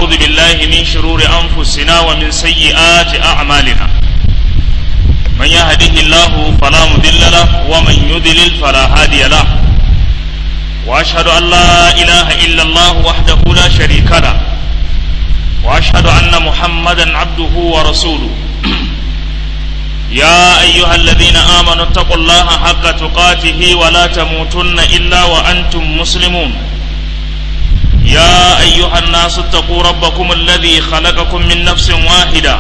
ونعوذ بالله من شرور أنفسنا ومن سيئات أعمالنا من يهده الله فلا مضل له ومن يضلل فلا هادي له وأشهد أن لا إله إلا الله وحده لا شريك له وأشهد أن محمدا عبده ورسوله يا أيها الذين آمنوا اتقوا الله حق تقاته ولا تموتن إلا وأنتم مسلمون يا أيها الناس اتقوا ربكم الذي خلقكم من نفس واحدة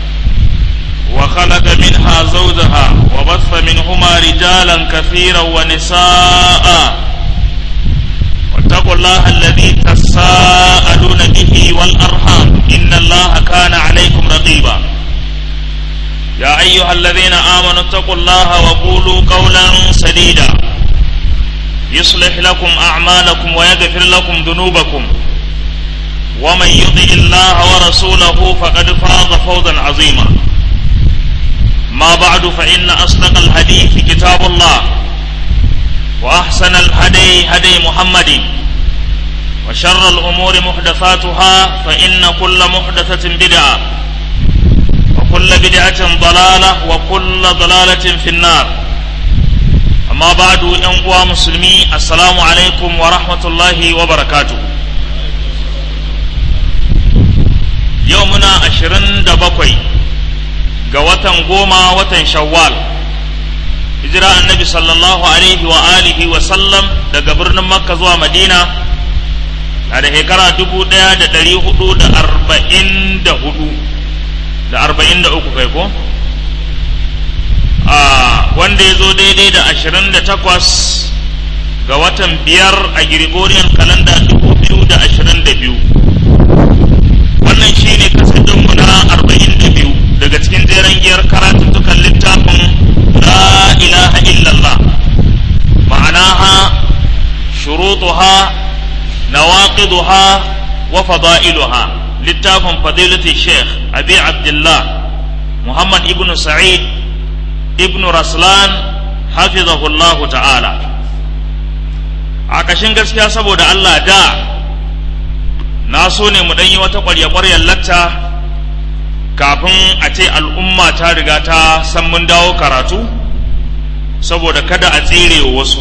وخلق منها زوجها وبث منهما رجالا كثيرا ونساء واتقوا الله الذي تساءلون به والأرحام إن الله كان عليكم رقيبا يا أيها الذين آمنوا اتقوا الله وقولوا قولا سديدا يصلح لكم أعمالكم ويغفر لكم ذنوبكم ومن يطع الله ورسوله فقد فاز فوزا عظيما ما بعد فإن أصدق الحديث كتاب الله وأحسن الهدي هدي محمد وشر الأمور محدثاتها فإن كل محدثة بدعة وكل بدعة ضلالة وكل ضلالة في النار أما بعد أنقوى مسلمي السلام عليكم ورحمة الله وبركاته يومنا عشرين دبقوي قوة قوما وتن شوال hijira annabi sallallahu alaihi wa alihi wa sallam daga birnin makka zuwa madina na da shekara dubu ɗaya da ɗari hudu da arba'in da hudu da arba'in da uku kai ko a wanda ya zo daidai da ashirin da takwas ga watan biyar a gregorian kalanda dubu biyu da ashirin da biyu wannan shi ne kasadinmu na arba'in da biyu daga cikin jeren giyar karatuttukan littafin la ilaha illallah ma'anaha shurutuha nawaqiduha wa fada'iluha littafin fadilati sheikh abi abdullah muhammad ibn sa'id ibn raslan hafizahullah ta'ala a kashin gaskiya saboda allah da na so ne mu yi wata ƙwarya-ƙwaryar latta kafin a ce al'umma ta riga ta san mun dawo karatu saboda kada a tsere wasu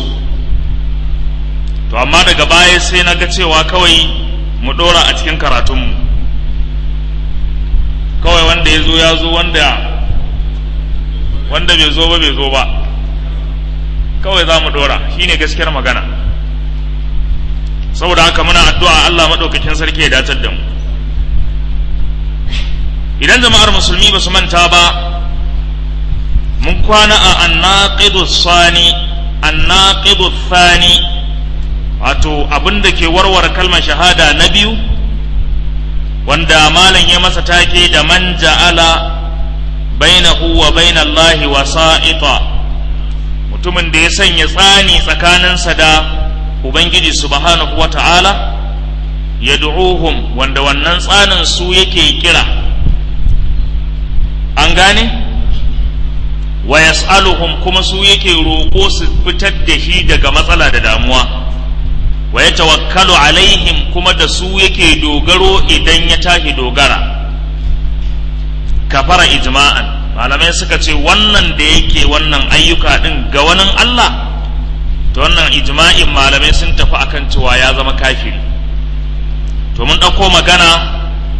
to amma daga baya sai na ga cewa kawai mu ɗora a cikin karatunmu kawai wanda ya zo ya zo wanda wanda bai zo ba bai zo ba kawai za mu ɗora shine gaskiyar magana saboda haka muna addu'a Allah maɗaukakin sarki ya datar da mu idan jama'ar musulmi ba su manta ba mun kwana a annaqidu sani annaqidu thani wato abin da ke warware kalmar shahada na biyu wanda malam ya masa take da man ja'ala bainahu wa bainallahi wasa'ita mutumin da ya sanya tsani tsakaninsa da ubangiji subhanahu wa ta'ala yad'uhum wanda wannan tsanin su yake kira an gane wa yas'aluhum kuma su yake roƙo su fitar da shi daga matsala da damuwa wa ya tawakkalu alaihim kuma da su yake dogaro idan ya tashi dogara kafara ijma'an malamai suka ce wannan da yake wannan ayyuka din ga wani Allah to wannan ijma'in malamai sun tafi akan cewa ya zama kafiri to mun ɗauko magana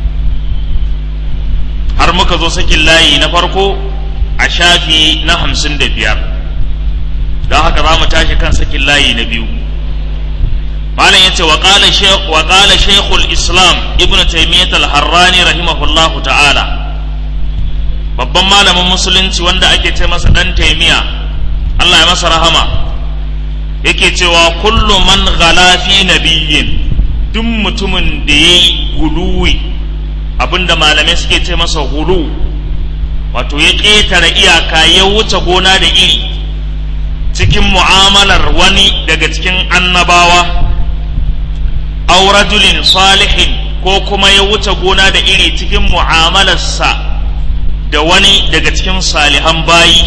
har muka zo sakin layi na farko a shafi na hamsin da biyar don haka za mu tashi kan sakin layi na biyu malam ya ce wa ƙala shekul islam ibn taimiyyat al-harrani rahimahullahu ta'ala babban malamin musulunci wanda ake ce masa ɗan taimiyya allah ya masa rahama yake cewa kullu man ghala fi nabiyyin duk mutumin da ya yi guluwi abinda malamai suke ce masa hulu wato ya ƙetare iyaka ya wuce gona da iri cikin mu'amalar wani daga cikin annabawa aw rajulin salihin ko kuma ya wuce gona da iri cikin mu'amalarsa da wani daga cikin salihan bayi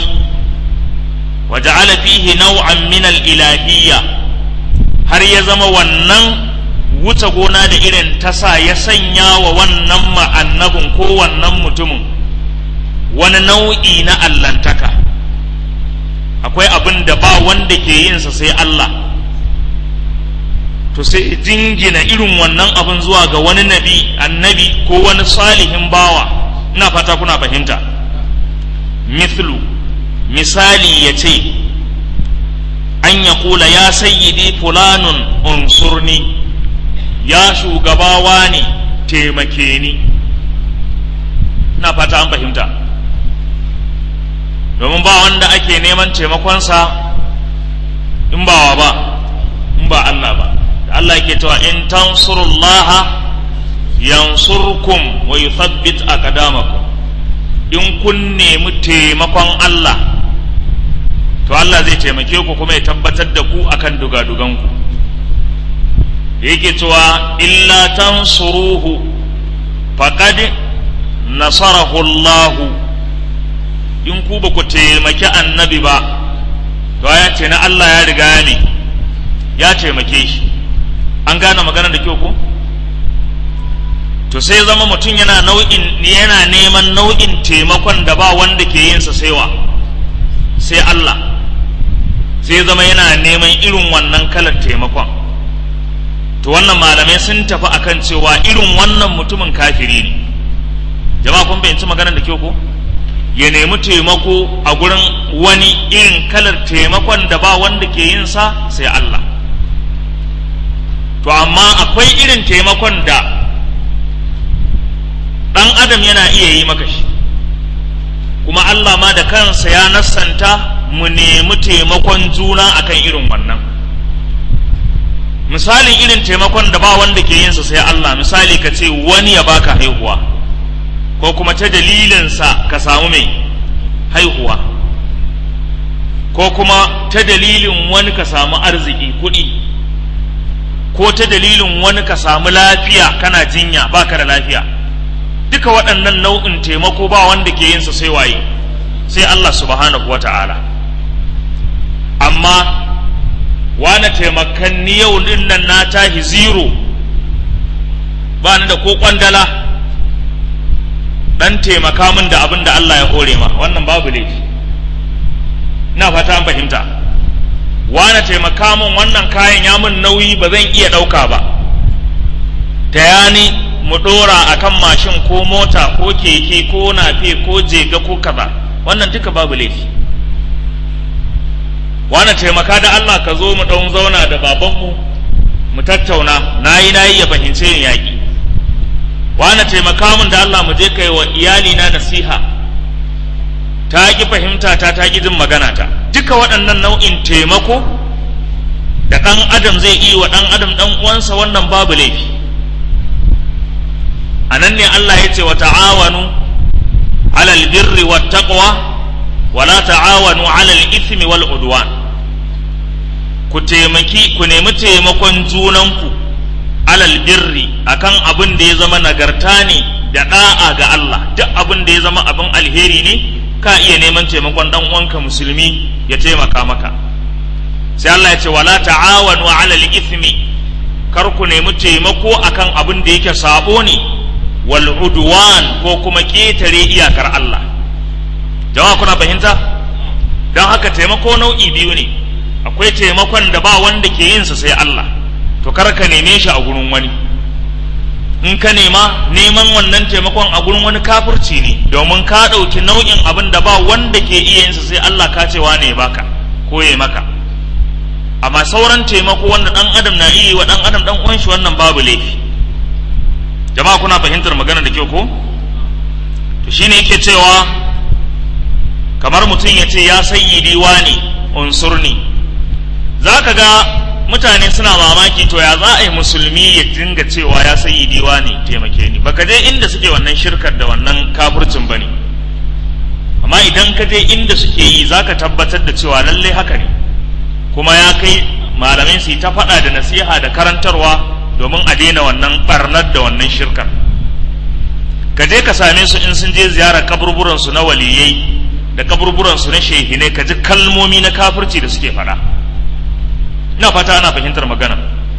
وجعل فيه نوعا من الإلهية har ya zama wannan wuce gona da irin tasa ya sanya wa wannan ma'annabin ko wannan mutumin wani nau'i na allantaka akwai abin da ba wanda ke yinsa sai Allah to sai jingina irin wannan abin zuwa ga wani nabi annabi ko wani salihin bawa ina fata kuna fahimta mithlu misali ya ce an ya kula ya sayyidi fulanun unsurni ya shugabawa ne taimake ni ina fata an fahimta domin ba wanda ake neman taimakonsa in ba wa ba in ba Allah ba da Allah yake cewa in tansurullaha yansurkum wa yuthabbit aqdamakum in kun nemi taimakon Allah to Allah zai taimake ku kuma ya tabbatar da ku akan dugaduganku yake cewa illa tansuruhu faqad nasarahu Allahu in ku ba ku taimaki annabi ba to ya ce na Allah ya riga ne ya taimake shi an gane maganar da kyau ko to sai zama mutum yana nau'in yana neman nau'in taimakon da ba wanda ke yin sa sai wa sai Allah sai zama yana neman irin wannan kalar taimakon to wannan malamai sun tafi akan cewa irin wannan mutumin kafiri ne jama'a kun fahimci maganar da kyau ko ya nemi taimako a gurin wani irin kalar taimakon da ba wanda ke yin sa sai Allah to amma akwai irin taimakon da ɗan adam yana iya yi maka shi kuma Allah ma da kansa ya nassanta mu nemi taimakon juna akan irin wannan misalin irin taimakon da ba wanda ke yinsa sai Allah misali ka ce wani ya baka haihuwa ko kuma ta dalilinsa ka samu mai haihuwa ko kuma ta dalilin wani ka samu arziki kuɗi ko ta dalilin wani ka samu lafiya kana jinya baka da lafiya duka waɗannan nau'in taimako ba wanda ke yinsa sai waye sai Allah subhanahu wa ta'ala amma wani taimakan ni yau din nan na tahi zero ba ni da ko kwandala dan taimaka min da abin da Allah ya hore ma wannan babu laifi na fata an fahimta wani taimaka min wannan kayan ya min nauyi ba zan iya ɗauka ba ta yani mu ɗora a kan mashin ko mota ko keke ko nafe ko jega ko kaza wannan duka babu laifi wani taimaka da Allah ka zo mu ɗan zauna da babanmu mu tattauna na yi na yi ya fahimce ni yaƙi wani taimaka min da Allah mu je kai wa iyalina nasiha ta ƙi fahimta ta ta ƙi jin magana ta duka waɗannan nau'in taimako da ɗan adam zai yi wa ɗan adam ɗan uwansa wannan babu laifi a nan ne Allah ya ce wa ta'awanu alal birri wa taqwa wala ta'awanu alal ithmi wal udwan ku taimaki ku nemi taimakon junanku alal birri akan abin da ya zama nagarta ne da da'a ga Allah duk abin da ya zama abin alheri ne ka iya neman taimakon dan uwanka musulmi ya taimaka maka sai Allah ya ce wala ta'awanu alal ithmi kar ku nemi taimako akan abin da yake sabo ne wal udwan ko kuma ketare iyakar Allah jama'a kuna fahimta don haka taimako nau'i biyu ne akwai taimakon da ba wanda ke yinsa sai Allah to kar ka neme shi a gurin wani in ka nema neman wannan taimakon a gurin wani kafirci ne domin ka ɗauki nau'in abin da ba wanda ke iya yinsa sai Allah ka cewa ne baka ko ya maka amma sauran taimako wanda ɗan adam na iya wa ɗan adam ɗan uwan shi wannan babu laifi jama'a kuna fahimtar magana da kyau ko to shine yake cewa kamar mutum ya ce ya sayyidi ne unsurni za ka ga mutane suna mamaki to ya za a yi musulmi ya dinga cewa ya sayyidi ne taimake ni baka je inda suke wannan shirkar da wannan kafircin ba ne amma idan ka je inda suke yi za ka tabbatar da cewa lallai haka ne kuma ya kai malamai su yi ta faɗa da nasiha da karantarwa domin a daina wannan barnar da wannan shirkar ka je ka same su in sun je ziyarar kaburburansu na waliyai da kaburburansu na shehinai ka ji kalmomi na kafirci da suke faɗa ina fata ana fahimtar magana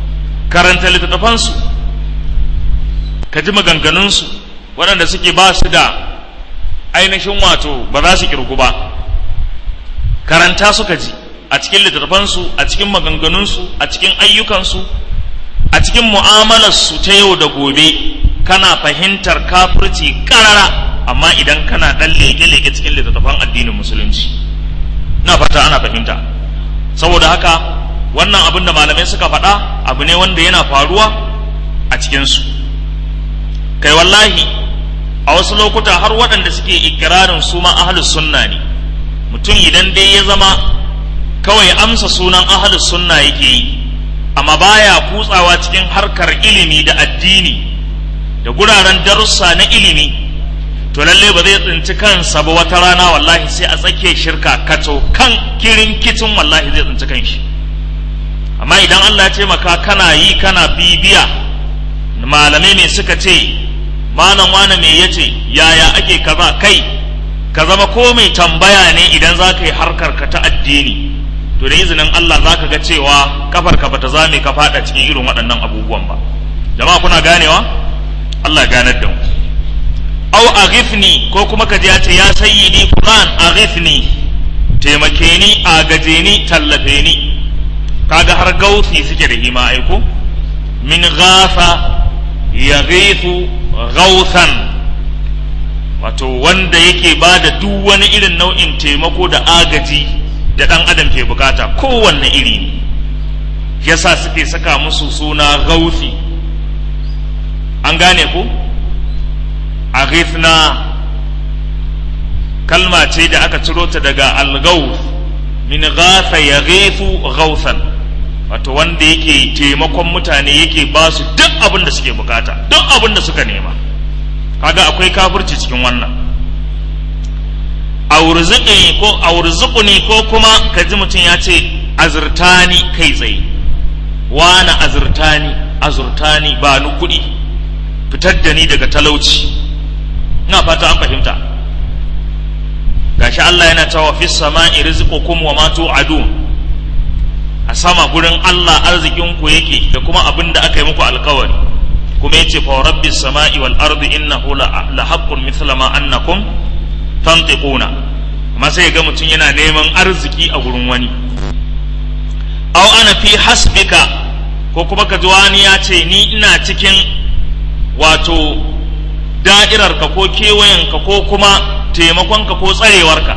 karanta littattafansu ka ji maganganunsu waɗanda suke ba su da ainihin wato ba za su kirgu ba karanta suka ji a cikin littattafansu a cikin maganganunsu a cikin ayyukansu a cikin mu'amalarsu ta yau da gobe kana fahimtar kafirci karara amma idan kana ɗan leke-leke cikin littattafan addinin musulunci na fata ana fahimta saboda haka wannan abin da malamai suka faɗa abu ne wanda yana faruwa a cikinsu kai wallahi a wasu lokuta har waɗanda suke ikirarin su ma ahlus sunna ne mutum idan dai ya zama kawai amsa sunan ahlus sunna yake yi amma baya kutsawa cikin harkar ilimi da addini da guraren darussa na ilimi to lalle ba zai tsinci kansa ba wata rana wallahi sai a tsakiyar shirka kato kan kirin kicin wallahi zai tsinci kanshi amma idan Allah ya taimaka kana yi kana bibiya malamai ne suka ce malam wane me yace yaya ake kaza kai ka zama ko mai tambaya ne idan za ka yi harkar ka ta addini to da izinin Allah za ka ga cewa kafar ka bata zame ka fada cikin irin waɗannan abubuwan ba jama'a kuna ganewa Allah ya ganar da mu au aghithni ko kuma ka ji ya ce ya sayyidi fulan aghithni taimake ni agaje ni tallafe ni kaga har gausi suke da hima aiko min ghafa yaghithu gausan wato wanda yake ba da duk wani irin nau'in taimako da agaji da ɗan adam ke bukata kowanne iri ne yasa suke saka musu suna gausi an gane ku a kalma ce da aka ciro ta daga algaus min gasa ya gausan wato wanda yake taimakon mutane yake ba su duk abin da suke bukata duk abin da suka nema kaga akwai kafirci cikin wannan aurzuqi ko aurzuquni ko kuma kaji mutum ya ce azurtani kai tsaye wani azurtani azurtani ba ni kuɗi fitar da ni daga talauci ina fata an fahimta gashi Allah yana cewa fis sama'i rizqukum wa ma tu'adun a sama gurin Allah arzikinku yake da kuma abin da aka yi muku alkawari kuma yace fa rabbis sama'i wal ardi innahu la haqqun mithla ma annakum tantiquna amma sai ga mutum yana neman arziki a gurin wani aw ana fi hasbika ko kuma ka ji wani ya ce ni ina cikin wato da'irarka ko kewayenka ko kuma taimakonka ko tsarewarka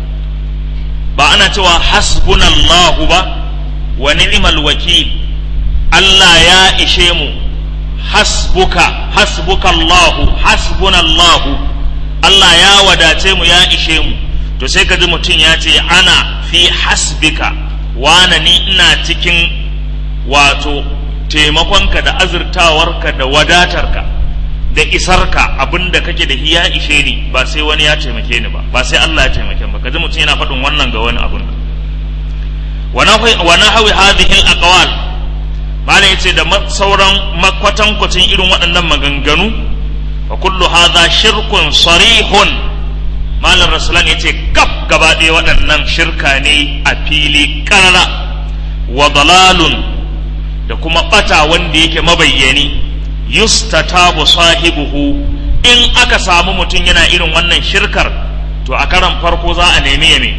ba ana cewa hasbunallahu ba wa ni'mal wakil Allah ya ishe mu hasbuka hasbuka Allah hasbuna Allah Allah ya wadace mu ya ishe mu to sai ka ji mutum ya ce ana fi hasbika wana ni ina cikin wato taimakonka da azurtawarka da wadatarka da isarka abinda kake da ya ishe ni ba sai wani ya taimake ni ba ba sai Allah ya taimake ba kaji mutum yana faɗin wannan ga wani abun wa nahwi hadhihi al-aqwal malam yace da sauran makwatankwacin irin waɗannan maganganu wa kullu hadha shirkun sarihun malam rasulan yace kaf gaba ɗaya waɗannan shirka ne a fili karara wa dalalun da kuma ɓata wanda yake mabayyani yustatabu sahibuhu in aka samu mutum yana irin wannan shirkar to a karan farko za a nemi ya me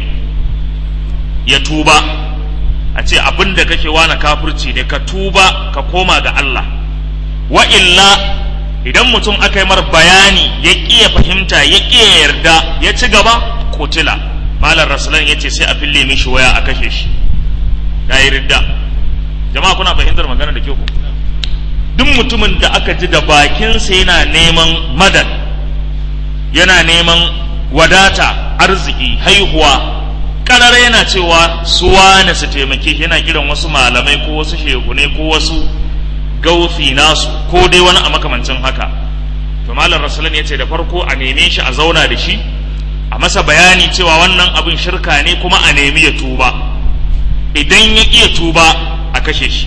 ya tuba a ce abin da kake wana kafirci ne ka tuba ka koma ga Allah wa illa idan mutum aka yi mar bayani ya ƙiya fahimta ya ƙiya yarda ya ci gaba kotila malar rasulan ya ce sai a fille mishi waya a kashe shi ya yi ridda jama'a kuna fahimtar magana da ke ku duk mutumin da aka ji da bakinsa yana neman madad yana neman wadata arziki haihuwa karar yana cewa su wane su taimake shi yana kiran wasu malamai ko wasu shehune ko wasu gaufi nasu ko dai wani a makamancin haka to malam rasulun ya ce da farko a neme shi a zauna da shi a masa bayani cewa wannan abin shirka ne kuma a nemi ya tuba idan ya iya tuba a kashe shi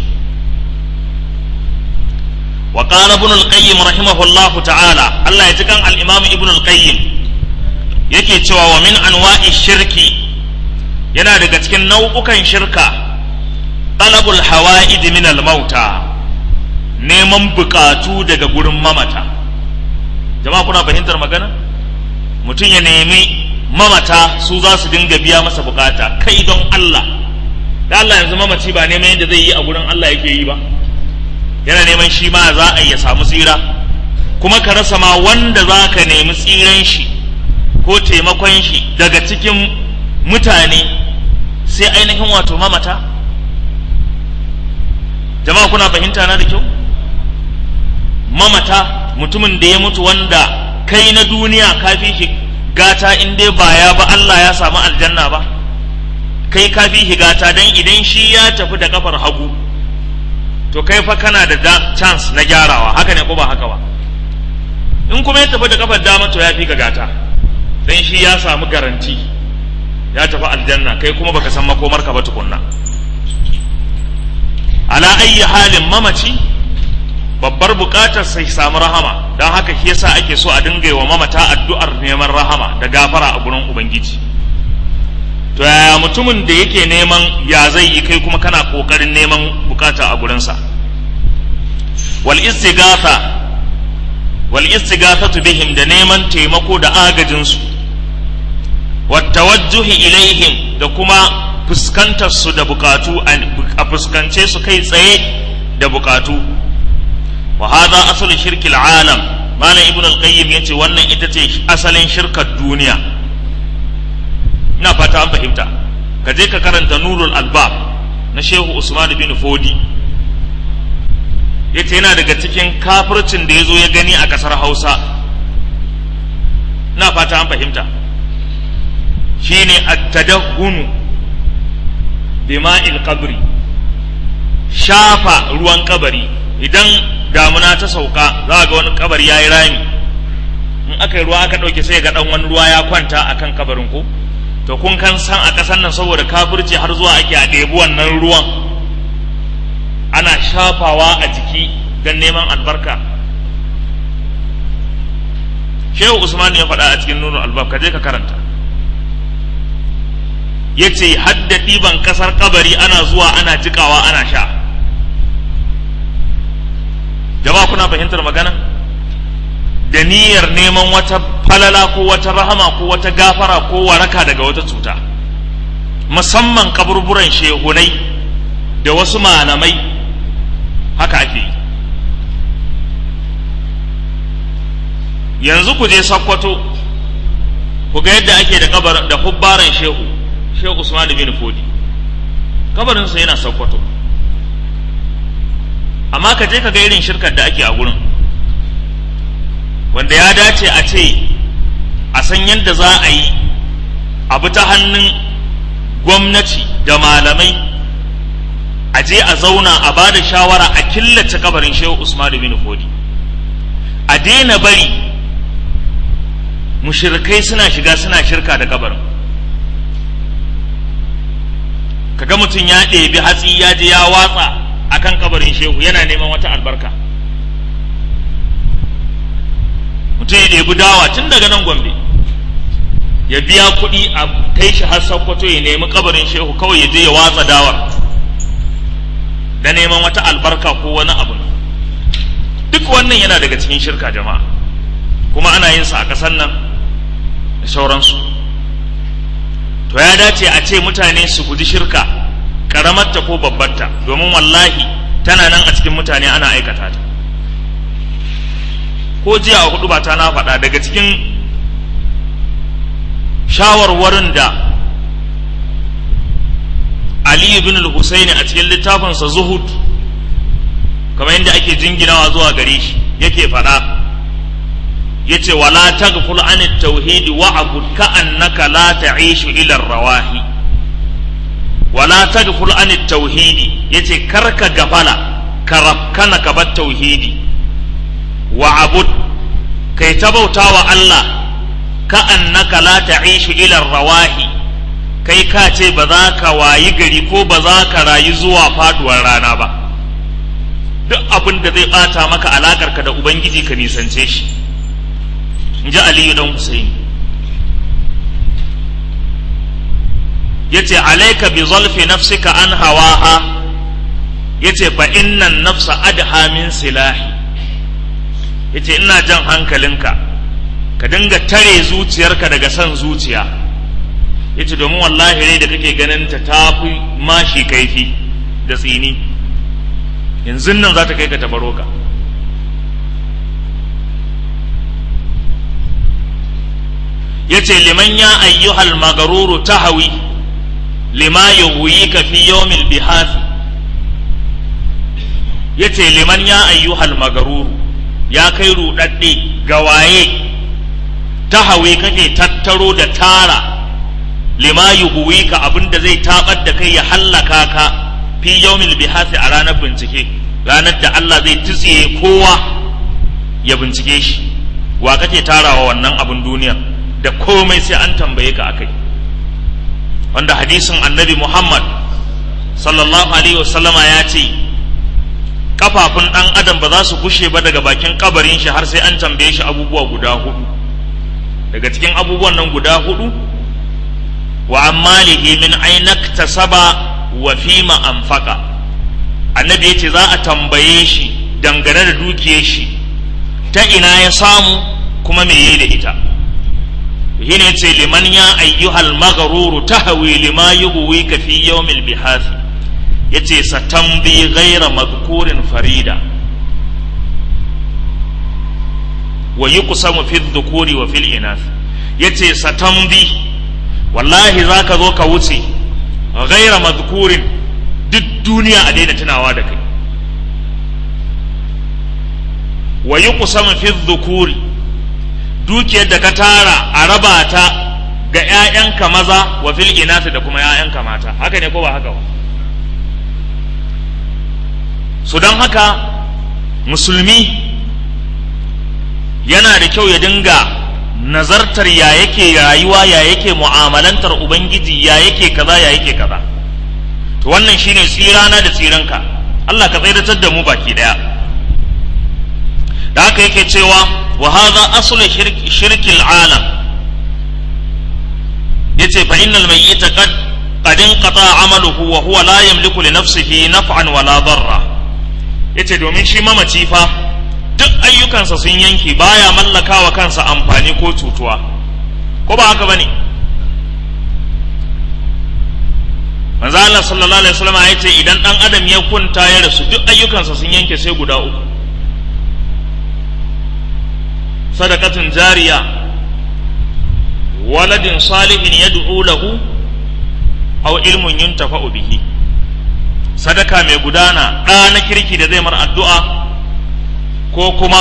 وقال ابن القيم رحمه الله تعالى الله يتكن الإمام ابن القيم yake cewa wa min anwa'i shirki yana daga cikin nau'ukan shirka talabul hawa'id min al-mauta neman bukatu daga gurin mamata jama'a kuna fahimtar magana mutum ya nemi mamata su za su dinga biya masa bukata kai don Allah da Allah yanzu mamaci ba neman yadda zai yi a gurin Allah yake yi ba yana neman shi ma za a ya samu tsira kuma ka rasa ma wanda za ka nemi tsiran shi ko taimakon shi daga cikin mutane sai ainihin wato mamata jama'a kuna fahimta na da kyau mamata mutumin da ya mutu wanda kai na duniya kafi shi gata in dai ba ya ba Allah ya samu aljanna ba kai kafi shi gata dan idan shi ya tafi da kafar hagu to kai fa kana da chance na gyarawa haka ne ko ba haka ba in kuma ya tafi da kafar dama to ya fi ka gata dan shi ya samu garanti ya tafi aljanna kai kuma baka san makomarka ba tukunna ala ayyi halin mamaci babbar bukatar sai samu rahama don haka shi yasa ake so a dinga wa mamata addu'ar neman rahama da gafara a gurin ubangiji to yaya mutumin da yake neman ya zai yi kai kuma kana kokarin neman bukata a gurinsa wal istighatha wal istighathatu bihim da neman taimako da agajin su wat tawajjuhi ilaihim da kuma fuskantar su da bukatu a fuskance su kai tsaye da bukatu wa hadha aslu shirkil alam malam ibn al-qayyim yace wannan ita ce asalin shirkar duniya ina fata an fahimta ka je ka karanta nurul albab na shehu usman bin fodi yace yana daga cikin kafircin da ya zo ya gani a kasar hausa ina fata an fahimta shine at-tadahhunu bima'il qabri shafa ruwan kabari idan damuna ta sauka za ga wani kabari ya yi rami in aka yi ruwa aka ɗauke sai ga ɗan wani ruwa ya kwanta a kan kabarin ko to kun kan san a ƙasar nan saboda kafirci har zuwa ake a ɗebi wannan ruwan ana shafawa a jiki don neman albarka shehu usman ya faɗa a cikin nuna albab ka je ka karanta ya ce hadda ɗiban ƙasar kabari ana zuwa ana jikawa ana sha jama'a kuna fahimtar magana da niyyar neman wata falala ko wata rahama ko wata gafara ko waraka daga wata cuta musamman kaburburan shehunai da wasu malamai haka ake yi yanzu ku je sakkwato ku ga yadda ake da kabar da hubbaran shehu shehu usman bin fodi kabarinsa yana sakkwato amma ka je ka ga irin shirkar da ake a gurin wanda ya dace a ce a san yadda za a yi abu ta hannun gwamnati da malamai a je a zauna a ba da shawara a killace kabarin shehu usman bin fodi a daina bari mushirkai suna shiga suna shirka da kabarin kaga mutum ya ɗebi hatsi ya je ya watsa akan kabarin shehu yana neman wata albarka mutum ya ɗebi dawa tun daga nan gombe ya biya kuɗi a kai shi har sakkwato ya nemi kabarin shehu kawai ya je ya watsa dawar da neman wata albarka ko wani abu duk wannan yana daga cikin shirka jama'a kuma ana yin sa a ƙasar nan da sauransu to ya dace a ce mutane su guji shirka karamarta ko babbarta domin wallahi tana nan a cikin mutane ana aikata ta ko jiya a hudu ba ta na faɗa daga cikin shawarwarin da Ali ibn al-Husaini a cikin littafinsa Zuhud kamar yadda ake jinginawa zuwa gare shi yake faɗa yace wala taghful an at-tauhid wa abud ka annaka la ta'ishu ila ar-rawahi wala taghful an at-tauhid yace karka gafala karafkana ka bar tauhidi wa abud kai ta bautawa Allah ka annaka la ta'ishu ila ar-rawahi kai ka ce ba za ka wayi gari ko ba za ka rayu zuwa faduwar rana ba duk abin da zai bata maka alakarka da ubangiji ka nisance shi in ji aliyu dan husaini ya ce alaika bi zalfi nafsika an hawaha yace fa innan nafsa adha min silahi yace ina jan hankalinka ka dinga tare zuciyarka daga son zuciya yace domin wallahi rai da kake ganin ta tafi mashi kaifi da tsini yanzu nan za ta kai ka tabaro ka yace liman ya ayyuhal magaruru tahawi lima yughwika fi yawmil bihath yace liman ya ayyuhal magaruru ya kai rudadde ga waye tahawi kake tattaro da tara lima yughwika abinda zai tabar da kai ya hallaka ka fi yawmil bihath a ranar bincike ranar da Allah zai tsiye kowa ya bincike shi wa kake tarawa wannan abin duniya da komai sai an tambaye ka akai wanda hadisin annabi Muhammad sallallahu alaihi wasallama ya ce kafafun ɗan adam ba za su gushe ba daga bakin kabarin shi har sai an tambaye shi abubuwa guda hudu daga cikin abubuwan nan guda hudu wa ammalihi min ainak tasaba wa fima anfaqa annabi yace za a tambaye shi dangane da dukiyar shi ta ina ya samu kuma me yayi da ita shine ce liman ya ayyuhal maghruru tahwi lima yughwika fi yawmil bihath yace satambi ghaira madhkurin farida wa yuqsamu fi dhukuri wa fil inath yace satambi wallahi zaka zo ka wuce ghaira madhkurin duk duniya a daina tunawa da kai wa yuqsamu fi dhukuri dukiyar da ka tara a raba ta ga ‘ya'yanka maza wa fil inasi da kuma ‘ya'yanka mata haka ne ko ba haka ba su don haka musulmi yana da kyau ya dinga nazartar ya yake rayuwa ya yake mu'amalantar ubangiji ya yake kaza ya yake kaza to wannan shine tsirana da tsiranka Allah ka tsaidatar da mu baki daya da haka yake cewa وهذا أصل شرك, شرك العالم يتي فإن الميت قد قد انقطع عمله وهو لا يملك لنفسه نفعا ولا ضرا yace domin shi mamaci fa duk ayyukansa sun yanke baya mallaka wa kansa amfani ko cutuwa ko ba haka bane manzo Allah sallallahu alaihi wasallam ya ce idan dan adam ya kunta ya rasu duk ayyukansa sun yanke sai guda uku sadakatun jariya waladin salihin yad'u lahu aw ilmun yuntafa'u bihi sadaka mai gudana ɗa na kirki da zai mar addu'a ko kuma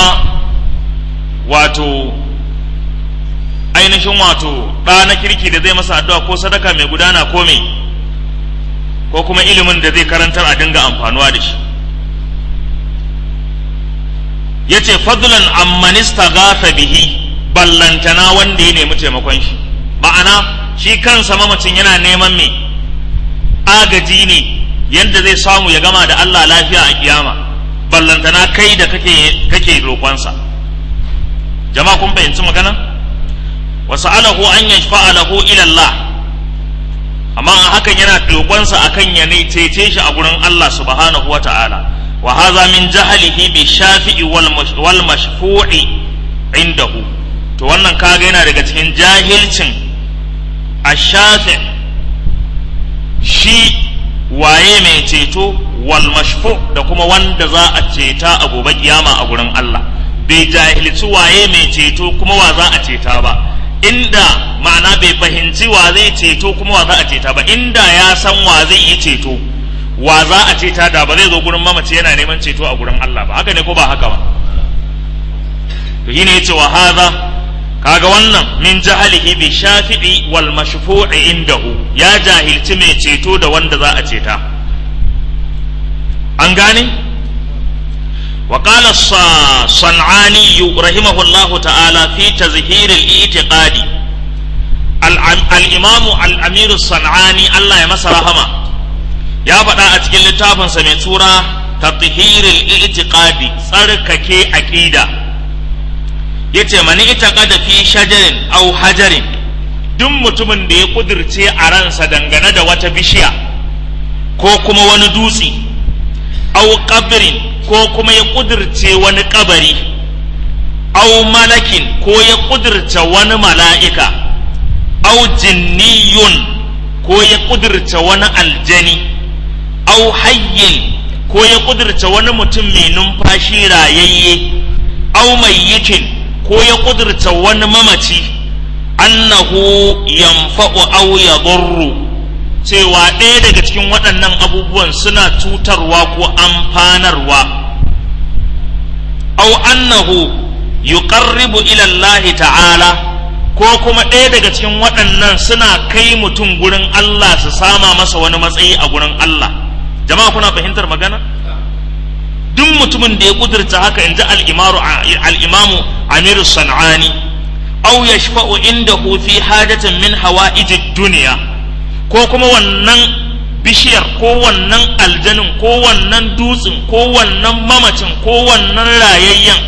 wato ainihin wato ɗa na kirki da zai masa addu'a ko sadaka mai gudana ko mai ko kuma ilimin da zai karantar a dinga amfanuwa da shi ya ce fadlan ammanista gafa bihi ballantana wanda ya nemi taimakon shi ma'ana shi kansa mamacin yana neman me agaji ne yadda zai samu ya gama da Allah lafiya a kiyama ballantana kai da kake kake roƙonsa jama'a kun fahimci magana wasu alahu an yashfa'a lahu ila Allah amma hakan yana roƙonsa akan ya ne cece shi a gurin Allah subhanahu wa ta'ala وهذا من جهله بالشافع والمشفوع عنده to wannan kaga yana daga cikin jahilcin ashafi shi waye mai ceto wal mashfu da kuma wanda za a ceta a gobe kiyama a gurin Allah bai jahilci waye mai ceto kuma wa za a ceta ba inda ma'ana bai fahimci wa zai ceto kuma wa za a ceta ba inda ya san wa zai yi ceto wa za a ceta da ba zai zo gurin mamaci yana neman ceto a gurin Allah ba haka ne ko ba haka ba to shine yace wa hadha kaga wannan min jahalihi bi shafi'i wal mashfu'i indahu ya jahilci mai ceto da wanda za a ceta an gane wa qala sanani rahimahullahu ta'ala fi tazhir al-i'tiqadi al-imam al-amir sanani Allah ya masa rahama ya faɗa a cikin littafinsa mai tura tathhiril i'tiqadi tsarkake aqida yace mani itaqada fi shajarin aw hajarin duk mutumin da ya kudirce a ransa dangane da wata bishiya ko kuma wani dutse au qabrin ko kuma ya kudirce wani kabari au malakin ko ya kudirce wani mala'ika au jinniyun ko ya kudirce wani aljani au hayyin ko ya kudirce wani mutum mai numfashi rayayye au mayyitin ko ya kudirce wani mamaci annahu yanfa'u aw yadurru cewa ɗaya daga cikin waɗannan abubuwan suna cutarwa ko amfanarwa aw annahu yuqarribu ila Allah ta'ala ko kuma ɗaya daga cikin waɗannan suna kai mutum gurin Allah su sama masa wani matsayi a gurin Allah jama'a kuna fahimtar magana duk mutumin da ya kudurta haka inji al-imamu al-imamu Amiru Sanani aw yashfa'u indahu fi hajatin min hawa'ijid dunya ko kuma wannan bishiyar ko wannan aljanin ko wannan dutsen ko wannan mamacin ko wannan rayayyen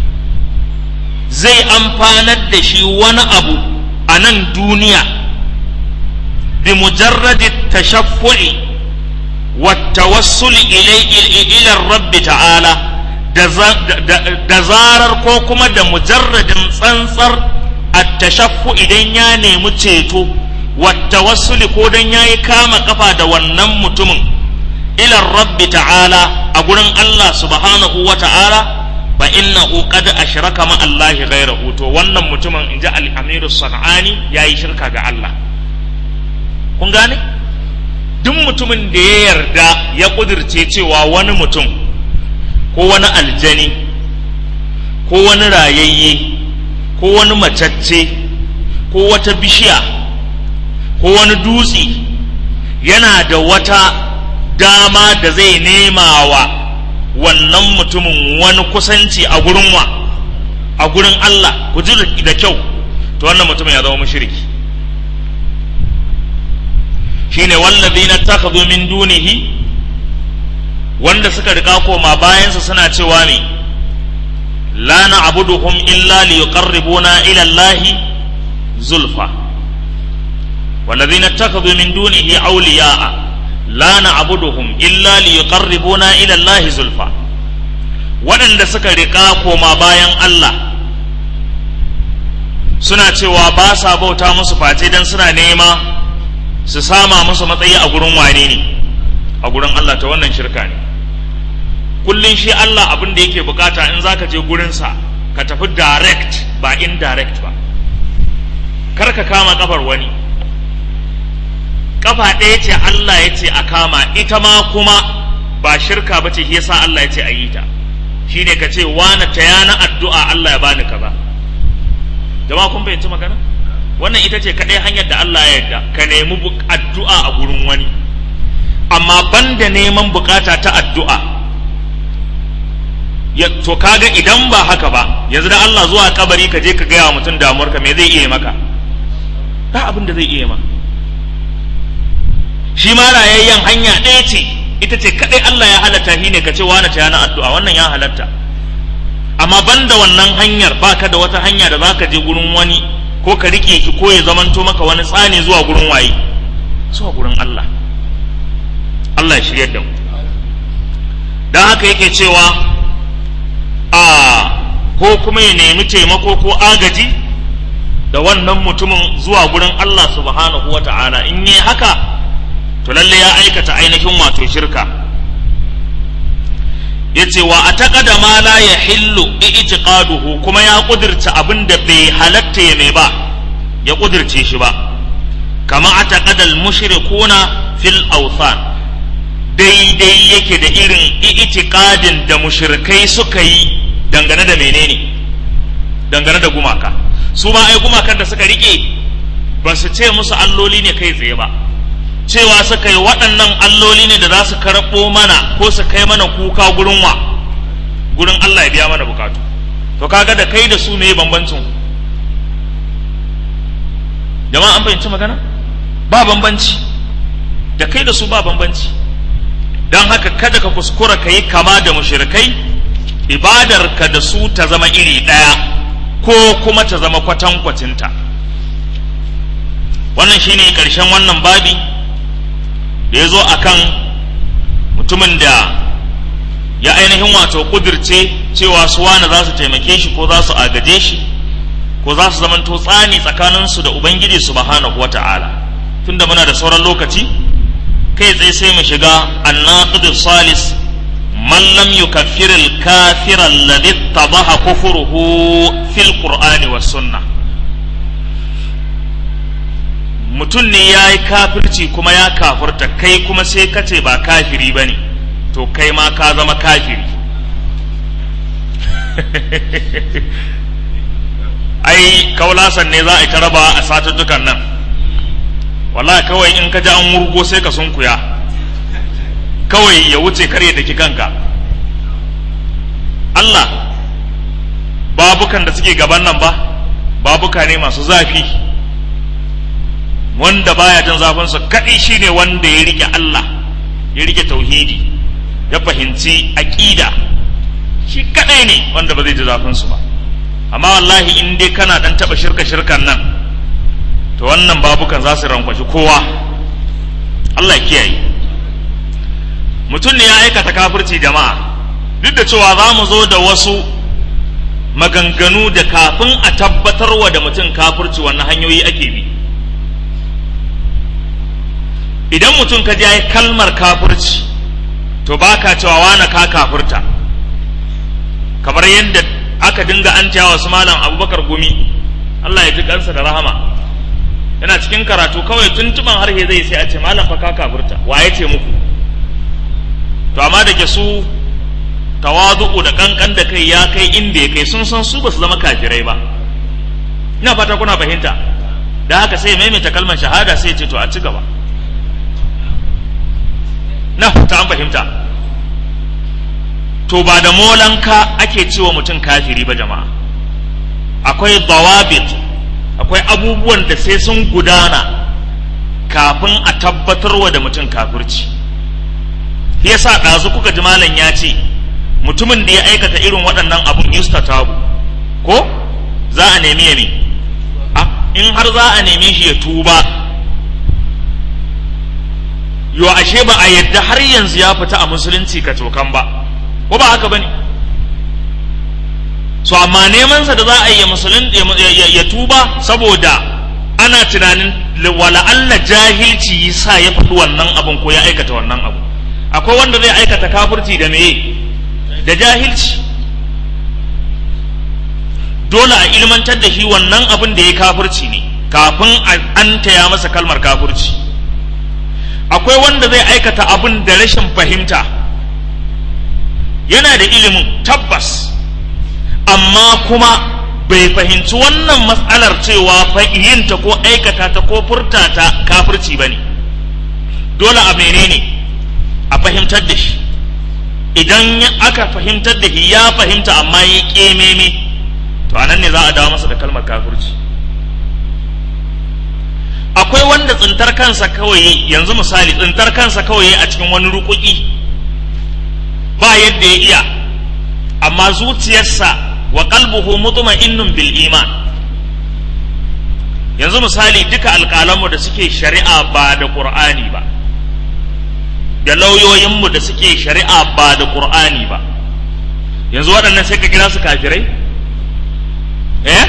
zai amfanar da shi wani abu a nan duniya bi mujarradi tashaffu'i wa tawassul ila rabbi ta'ala da zarar ko kuma da mujarradin tsantsar at-tashaffu idan ya nemi ceto wa tawassuli ko dan yayi kama kafa da wannan mutumin ila rabbi ta'ala a gurin Allah subhanahu wa ta'ala fa innahu qad ashraka ma Allah ghayrahu to wannan mutumin inji al-Amir sanani yayi shirka ga Allah kun gane duk mutumin da ya yarda ya kudirce cewa wani mutum ko wani aljani ko wani rayayye ko wani macacce ko wata bishiya ko wani dutse yana da wata dama da zai nema wa wannan mutumin wani kusanci a gurin wa a gurin Allah ku ji da kyau to wannan mutumin ya zama mushriki shine wallazina takhadhu min dunihi wanda suka rika koma bayansa suna cewa ne la na'buduhum illa liyuqarribuna ila Allahi zulfa والذين اتخذوا من دونه أولياء لا نعبدهم إلا ليقربونا إلى الله زلفى waɗanda suka riƙa koma bayan Allah suna cewa ba sa bauta musu face don suna nema su sama musu matsayi a gurin wane ne a gurin Allah ta wannan shirka ne kullum shi Allah abin da yake bukata in zaka je gurinsa ka tafi direct ba indirect ba kar ka kama kafar wani kafa ɗaya ce Allah ya ce a kama ita ma kuma ba shirka ba ce yasa Allah ya ce a yi ta shine ka ce wani ta yana addu'a Allah ya bani kaza jama'a kun fahimci magana wannan ita ce kaɗai hanyar da Allah ya yarda ka nemi addu'a a gurin wani amma banda neman bukata ta addu'a ya to kaga idan ba haka ba yanzu da Allah zuwa kabari ka je ka gaya wa mutum damuwarka me zai iya maka ba abin da zai iya maka shi ma rayayyen hanya ɗaya ce ita ce kaɗai Allah ya halatta shi ne ka ce wani ta yana addu'a wannan ya halatta amma banda wannan hanyar baka da wata hanya da zaka je gurin wani ko ka rike ki ko ya zamanto maka wani tsani zuwa gurin waye zuwa gurin Allah Allah ya shiryar da mu dan haka yake cewa a ko kuma ya nemi taimako ko agaji da wannan mutumin zuwa gurin Allah subhanahu wa ta'ala in yi haka to lalle ya aikata ainihin wato shirka yace wa ataqada ma la yahillu i'tiqaduhu kuma ya kudirta abin da bai halatta ya mai ba ya kudirce shi ba kama ataqada al-mushrikuna fil awthan daidai yake da irin i'tiqadin da mushrikai suka yi dangane da menene dangane da gumaka su ma ai gumakan da suka rike ba su ce musu alloli ne kai tsaye ba cewa suka yi waɗannan alloli ne da za su karɓo mana ko su kai mana kuka gurin wa gurin Allah ya biya mana bukatu to kaga da kai da su ne bambancin jama'a an fahimci magana ba bambanci da kai da su ba bambanci don haka kada ka kuskura ka yi kama da mushrikai ibadar ka da su ta zama iri ɗaya ko kuma ta zama kwatankwacinta wannan shine ƙarshen wannan babi da ya zo a kan mutumin da ya ainihin wato kudirce cewa su wani za su taimake shi ko za su agaje shi ko za su zamanto tsani tsakaninsu da ubangiji subhanahu wata'ala tunda muna da sauran lokaci kai tsaye sai mu shiga annaqid salis man lam yukaffir al-kafir alladhi tabaha kufruhu fil qur'ani was sunnah mutum ne ya yi kafirci kuma ya kafurta kai kuma sai ka ce ba kafiri ba ne to kai ma ka zama kafiri ai kaulasan ne za a yi ta raba a satuttukan nan wallahi kawai in ka ji an wurgo sai ka sunkuya kawai ya wuce karye da ki kanka Allah babukan da suke gaban nan ba babuka ne masu zafi wanda baya jin zafinsa kaɗai shine wanda ya rike Allah ya rike tauhidi ya fahimci aƙida shi kaɗai ne wanda ba zai ji zafinsu ba amma wallahi in dai kana ɗan taɓa shirka shirkan nan to wannan babukan za su rankwashi kowa Allah ya kiyaye mutum ne ya aikata kafirci jama'a duk da cewa za mu zo da wasu maganganu da kafin a tabbatarwa da mutum kafirci wannan hanyoyi ake bi idan mutum ka ya kalmar kafirci to ba ka cewa wane ka kafirta kamar yadda aka dinga an cewa wasu malam abubakar gumi Allah ya ji kansa da rahama yana cikin karatu kawai tuntuban harshe zai sai a ce malam fa ka kafirta waye ce muku to amma da ke su tawazu'u da kankan da kai ya kai inda ya kai sun san su ba su zama kafirai ba ina fata kuna fahimta da haka sai maimaita kalmar shahada sai ce to a ci gaba na ta an fahimta to ba da molanka ake cewa mutum kafiri ba jama'a akwai dawabit akwai abubuwan da sai sun gudana kafin a tabbatarwa da mutum kafirci yasa ɗazu kuka ji malam ya ce mutumin da ya aikata irin waɗannan abun yustatabu ko za a nemi ya ne in har za a neme shi ya tuba yo ashe ba a yadda har yanzu ya fita a musulunci ka cokan ba ko ba haka bane so amma neman sa da za a yi musulun ya tuba saboda ana tunanin wala Allah jahilci yasa ya faɗi wannan abun ko ya aikata wannan abu akwai wanda zai aikata kafirci da meye da jahilci dole a ilmantar da shi wannan abin da ya kafirci ne kafin an taya masa kalmar kafirci akwai wanda zai aikata abin da rashin fahimta yana da ilimin tabbas amma kuma bai fahimci wannan matsalar cewa yinta ko aikata ta ko furta ta kafirci ba ne dole a menene a fahimtar da shi idan aka fahimtar da shi ya fahimta amma ya ƙememe to anan ne za a dawo masa da kalmar kafirci akwai wanda tsintar kansa kawai yanzu misali tsintar kansa kawai a cikin wani rukuki ba yadda ya iya amma zuciyarsa wa qalbuhu mutma'innun bil iman yanzu misali duka alƙalanmu da suke shari'a ba da qur'ani ba da lauyoyinmu da suke shari'a ba da qur'ani ba yanzu waɗannan sai ka kira su kafirai eh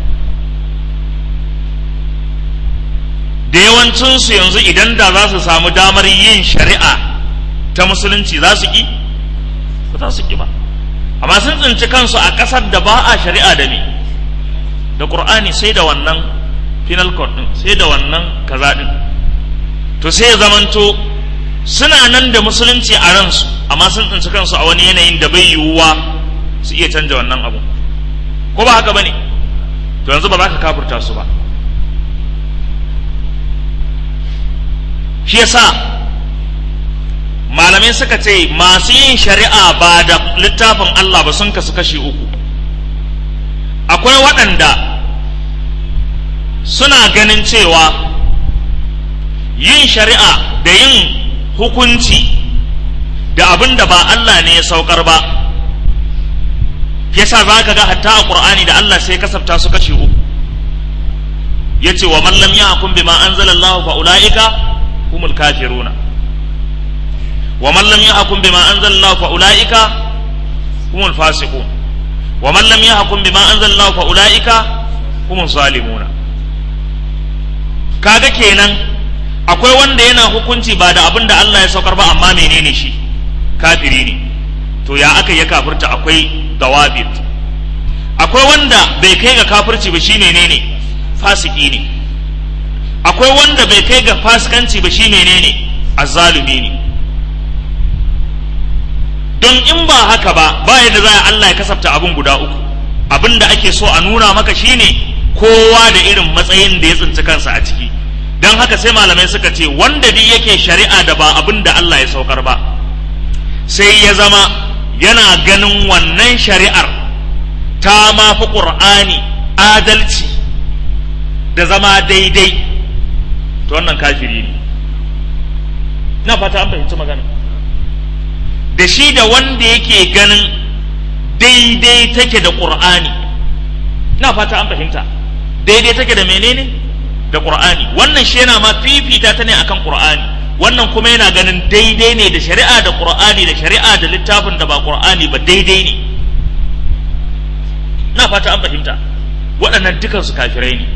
da yawancinsu yanzu idan da za su samu damar yin shari'a ta musulunci za su ƙi ba za su ƙi ba amma sun tsinci kansu a ƙasar da ba a shari'a da me da ƙur'ani sai da wannan penal code ɗin sai da wannan kaza ɗin to sai ya zamanto suna nan da musulunci a ransu amma sun tsinci kansu a wani yanayin da bai yiwuwa su iya canja wannan abu ko ba haka bane to yanzu ba za ka kafurta su ba shi yasa malamai suka ce masu yin shari'a ba da littafin Allah ba sun kasu kashi uku akwai waɗanda suna ganin cewa yin shari'a da yin hukunci da abin da ba Allah ne ya saukar ba yasa za ka ga hatta a ƙur'ani da Allah sai kasafta su kashi uku ya ce wa mallam ya hukum bima anzalallahu fa ula'ika humul kafiruna wa man lam yahkum bima anzalallahu fa ulaika humul fasiqun wa man lam yahkum bima anzalallahu fa ulaika humuz zalimuna kaga kenan akwai wanda yana hukunci ba da abin da Allah ya saukar ba amma menene shi kafiri ne to ya aka ya kafirta akwai dawabit akwai wanda bai kai ga kafirci ba shi menene fasiki ne akwai wanda bai kai ga fasikanci ba shi menene azzalumi ne don in ba haka ba ba yadda za Allah ya kasafta abin guda uku abin da ake so a nuna maka shine kowa da irin matsayin da ya tsinci kansa a ciki don haka sai malamai suka ce wanda duk yake shari'a da ba abin da Allah ya saukar ba sai ya zama yana ganin wannan shari'ar ta ma fi ƙur'ani adalci da zama daidai to wannan kafiri ne na fata an fahimci magana da shi da wanda yake ganin daidai take da ƙur'ani na fata an fahimta daidai take da menene da ƙur'ani wannan shi yana ma fifita ta ne akan ƙur'ani wannan kuma yana ganin daidai ne da shari'a da ƙur'ani da shari'a da littafin da ba ƙur'ani ba daidai ne na fata an fahimta waɗannan dukansu kafirai ne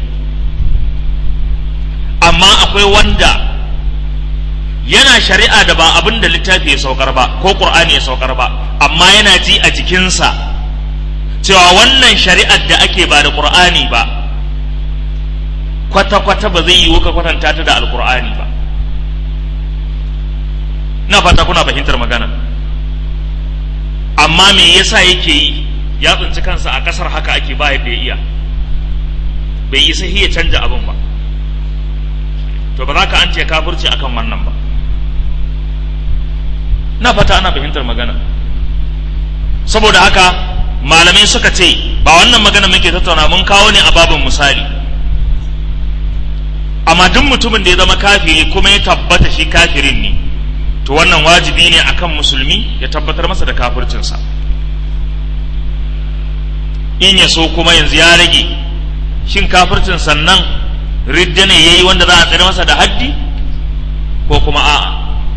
amma akwai wanda yana shari'a da ba abin da littafi ya saukar ba ko ƙur'ani ya saukar ba amma yana ji a jikinsa cewa wannan shari'ar da ake ba da ƙur'ani ba kwata-kwata ba zai yiwu ka kwatanta ta da alƙur'ani ba na fata kuna fahimtar magana amma me yasa yake yi ya tsinci kansa a ƙasar haka ake ba yadda ya iya bai yi sahi ya canja abin ba to ba za ka an ce kafirci akan wannan ba na fata ana fahimtar magana saboda haka malamai suka ce ba wannan magana muke tattauna mun kawo ne a babin misali amma duk mutumin da ya zama kafiri kuma ya tabbata shi kafirin ne to wannan wajibi ne akan musulmi ya tabbatar masa da kafircinsa in ya so kuma yanzu ya rage shin kafircin sannan ridda ne yayi wanda za a tsere masa da haddi ko kuma a'a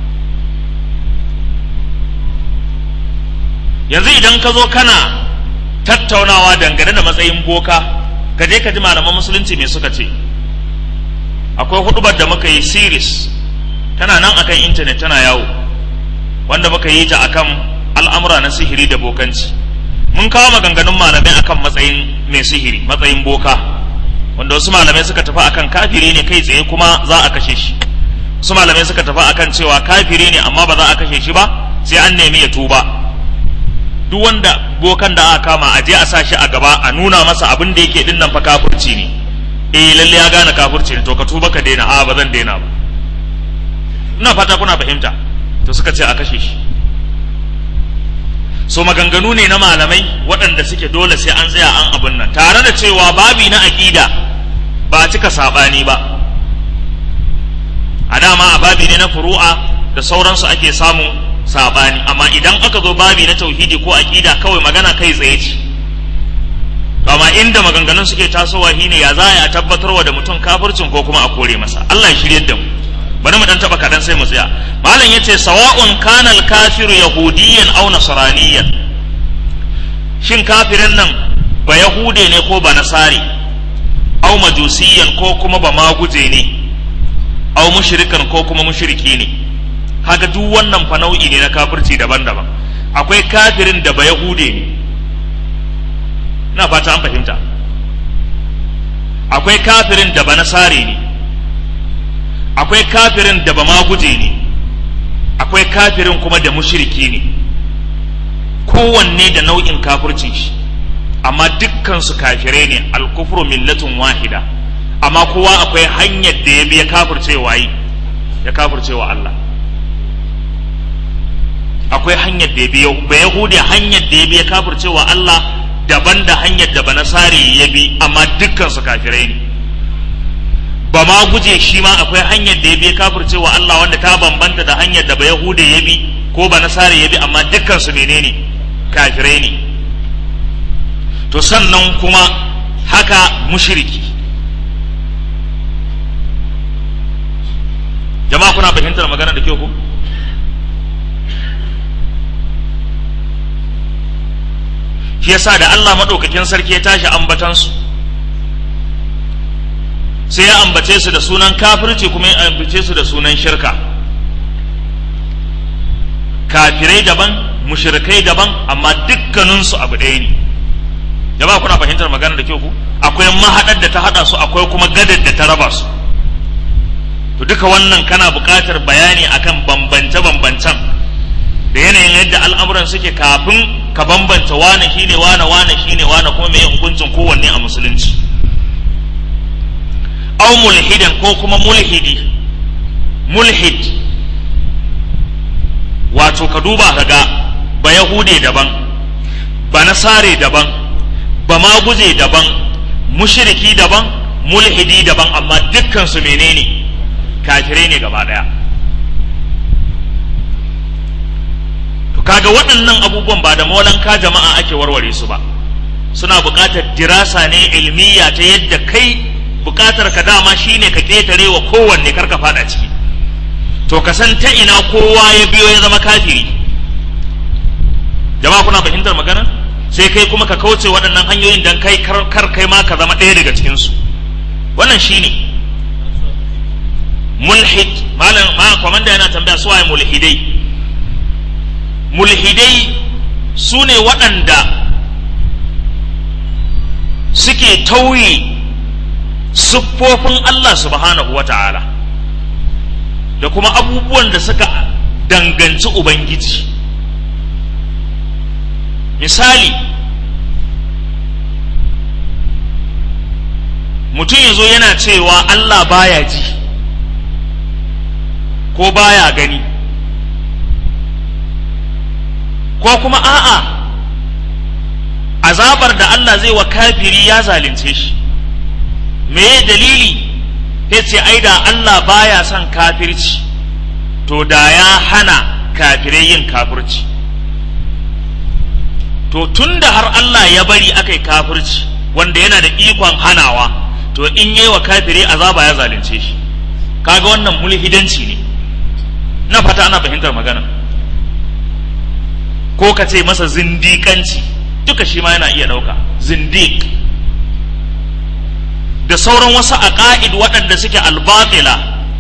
yanzu idan ka zo kana tattaunawa dangane da matsayin boka ka je ka ji malaman musulunci me suka ce akwai hudubar da muka yi series tana nan akan intanet tana yawo wanda muka yi ta akan al'amura na sihiri da bokanci mun kawo maganganun malamai akan matsayin mai sihiri matsayin boka wanda wasu malamai suka tafi akan kafiri ne kai tsaye kuma za a kashe shi wasu malamai suka tafi akan cewa kafiri ne amma ba za a kashe shi ba sai an nemi ya tuba duk wanda bokan da aka kama a je a sa shi a gaba a nuna masa abin da yake dinnan fa kafirci ne eh lalle ya gane kafirci ne to ka tuba ka daina a ba zan daina ba ina fata kuna fahimta to suka ce a kashe shi so maganganu ne na malamai waɗanda suke dole sai an tsaya an abin nan tare da cewa babi na aƙida ba cika saɓani ba a dama a babi ne na furu'a da sauransu ake samun saɓani amma idan aka zo babi na tauhidi ko aƙida kawai magana kai tsaye ce amma inda maganganun suke tasowa shine ya za a tabbatarwa da mutum kafircin ko kuma a kore masa Allah ya shirye da mu bari mu dan taba kadan sai mu tsaya malam yace sawa'un kana al-kafiru yahudiyan aw nasraniyan shin kafirin nan ba yahude ne ko ba nasari aw majusiyan ko kuma ba maguje ne aw mushrikan ko kuma mushriki ne haka duk wannan fa nau'i ne na kafirci daban-daban akwai kafirin da ba yahude ne ina fata an fahimta akwai kafirin da ba nasari ne akwai kafirin da ba ma guje ne akwai kafirin kuma da mushriki ne kowanne da nau'in kafircin shi amma dukkan su kafirai ne alkufru millatun wahida amma kowa akwai hanyar da ya bi ya kafirce wayi ya kafirce wa Allah akwai hanyar da ya bi ba yahudi hanyar da ya bi ya kafirce wa Allah daban da hanyar da ba nasari ya bi amma dukkan su kafirai ne ba ma guje shi ma akwai hanyar da ya bi kafirce wa Allah wanda ta bambanta da hanyar da ba Yahuda ya bi ko ba Nasara ya bi amma dukkan su menene kafirai ne to sannan kuma haka mushriki jama'a kuna fahimtar magana da kyau ko shi yasa da Allah maɗaukakin sarki ya tashi ambatansu sai ya ambace su da sunan kafirci kuma ya ambace su da sunan shirka kafirai daban mushrikai daban amma dukkaninsu abu ɗaya ne jama'a kuna fahimtar magana da kyau ku akwai mahaɗar da ta haɗa su akwai kuma gadar da ta raba su to duka wannan kana buƙatar bayani akan bambance-bambancen da yanayin yadda al'amuran suke kafin ka bambanta wane shine wane wane shine wane kuma mai hukuncin kowanne a musulunci au mulhidan ko kuma mulhidi mulhid wato ka duba ka ga ba yahude daban ba nasare daban ba maguje daban mushriki daban mulhidi daban amma dukkan su menene kafirai ne gaba daya to kaga waɗannan abubuwan ba da molanka jama'a ake warware su ba suna buƙatar dirasa ne ilmiya ta yadda kai buƙatar ka dama shine ka ƙetare wa kowanne karka fada ciki to ka san ta ina kowa ya biyo ya zama kafiri jama'a kuna fahimtar magana sai kai kuma ka kauce waɗannan hanyoyin dan kai kar kai ma ka zama ɗaya daga cikinsu wannan shine mulhid malam ma komanda yana tambaya su waye mulhidai mulhidai su ne waɗanda suke tauye siffofin Allah subhanahu wa ta'ala da kuma abubuwan da suka danganci Ubangiji misali mutum ya zo yana cewa Allah baya ji ko baya gani ko kuma a'a azabar da Allah zai wa kafiri ya zalunce shi me dalili ya ce ai da Allah baya son kafirci to da ya hana kafirai yin kafirci to tun da har Allah ya bari aka yi kafirci wanda yana da ikon hanawa to in yi wa kafiri azaba ya zalunce shi kaga wannan mulhidanci ne na fata ana fahimtar magana ko ka ce masa zindiƙanci duka shi ma yana iya ɗauka zindiq da sauran wasu aqaid waɗanda suke albatila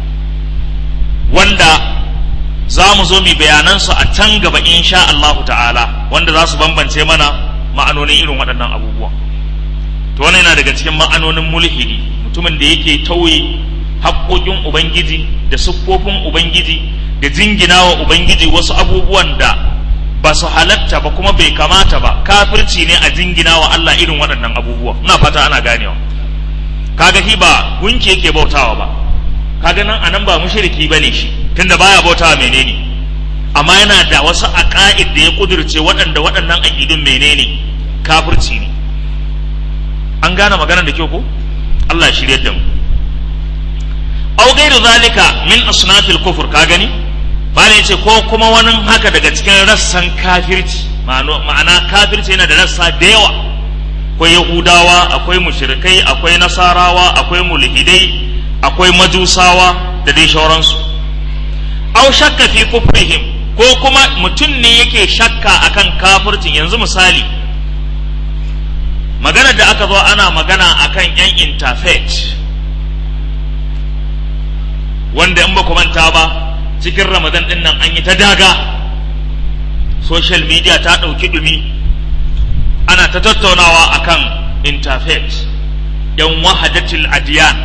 wanda za mu zo mu bayanansu a can gaba insha Allahu ta'ala wanda za su bambance mana ma'anonin irin waɗannan abubuwa to wannan yana daga cikin ma'anonin mulhidi mutumin da yake tauye haƙoƙin ubangiji da siffofin ubangiji da jingina wa ubangiji wasu abubuwan da ba su halatta ba kuma bai kamata ba kafirci ne a jingina wa Allah irin waɗannan abubuwa ina fata ana ganewa kaga shi ba gunki yake bautawa ba kaga nan anan ba mushriki bane shi tunda baya bautawa menene amma yana da wasu aqaid da ya kudurce waɗanda waɗannan aqidun menene kafirci ne an gane maganar da kyau ko Allah shirye da mu aw ghairu zalika min asnafil kufur ka gani bala yace ko kuma wani haka daga cikin rassan kafirci ma'ana kafirci yana da rassa da yawa akwai yahudawa akwai mushrikai akwai nasarawa akwai mulhidai akwai majusawa da dai shauransu aw shakka fi kufrihim ko kuma mutum ne yake shakka akan kafircin yanzu misali maganar da aka zo ana magana akan yan interfaith wanda in ba ku manta ba cikin ramadan din nan an yi ta daga social media ta ɗauki ɗumi ana ta tattaunawa akan interfaith yan wahadatul adiyan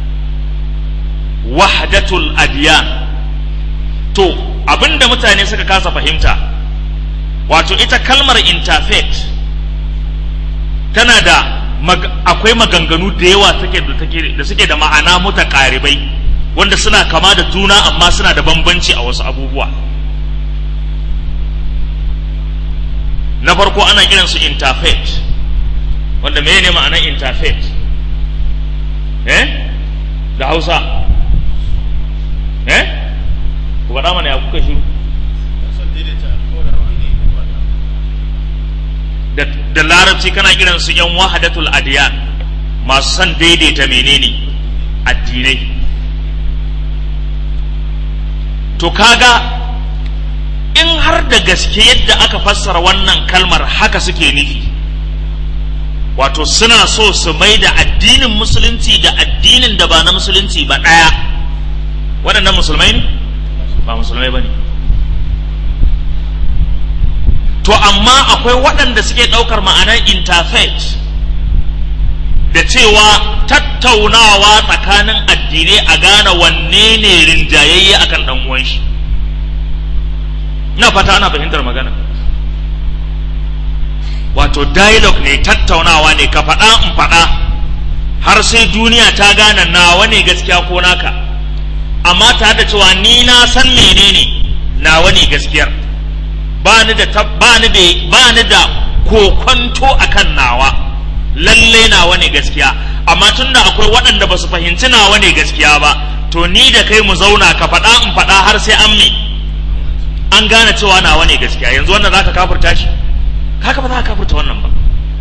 wahadatul adiyan to abinda mutane suka kasa fahimta wato ita kalmar interfaith tana da akwai maganganu da yawa da suke da ma'ana mutaƙaribai wanda suna kama da juna amma suna da bambanci a wasu abubuwa na farko ana kiransu interfaith wanda me ne ma'anar interfaith eh da hausa eh ku faɗa mana ya kuka shiru da larabci kana kiransu yan wahadatul adiyan masu son daidaita menene addinai to kaga in har da gaske yadda aka fassara wannan kalmar haka suke nufi wato suna so su mai da addinin musulunci da addinin da ba na musulunci ba ɗaya waɗannan musulmai ne ba musulmai ba ne to amma akwai waɗanda suke ɗaukar ma'anar interfaith da cewa tattaunawa tsakanin addinai a gane wanne ne rinjayayye akan ɗan uwan shi ina fata ana fahimtar magana wato dialogue ne tattaunawa ne ka faɗa in faɗa har sai duniya ta gane nawa ne gaskiya ko naka amma tare da cewa ni na san menene nawa ne gaskiyar ba ni da ba ni da ba ni da kokonto akan nawa lalle nawa ne gaskiya amma tunda akwai waɗanda ba su fahimci nawa ne gaskiya ba to ni da kai mu zauna ka faɗa in faɗa har sai an me an gane cewa nawa ne gaskiya yanzu wannan zaka kafirta shi haka ba za ka kafirta wannan ba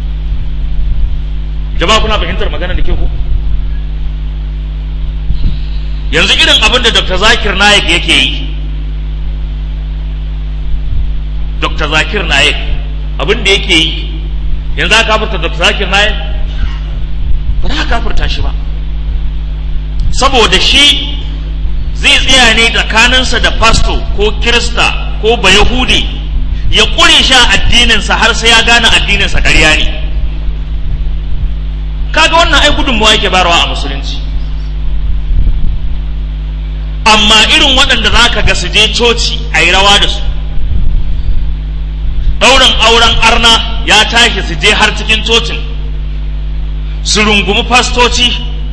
jama'a kuna fahimtar magana da ke ku yanzu irin abin da dr zakir naik yake yi dr zakir naik abin da yake yi yanzu aka kafirta dr zakir naik ba za ka kafirta shi ba saboda shi zai tsaya ne tsakaninsa da fasto ko kirista ko bayahudi ya ƙure sha addininsa har sai ya gane addininsa ƙarya ne kaga wannan ai gudunmawa yake bayarwa a musulunci amma irin waɗanda za ka ga su je coci a yi rawa da su ɗaurin auren arna ya tashi su je har cikin cocin su rungumi fastoci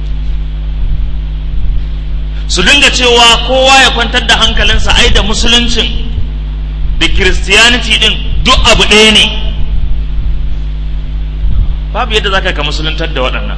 su dinga cewa kowa ya kwantar da hankalinsa ai da musuluncin da kiristiyaniti din duk abu ɗaya ne babu yadda za ka ka musuluntar da waɗannan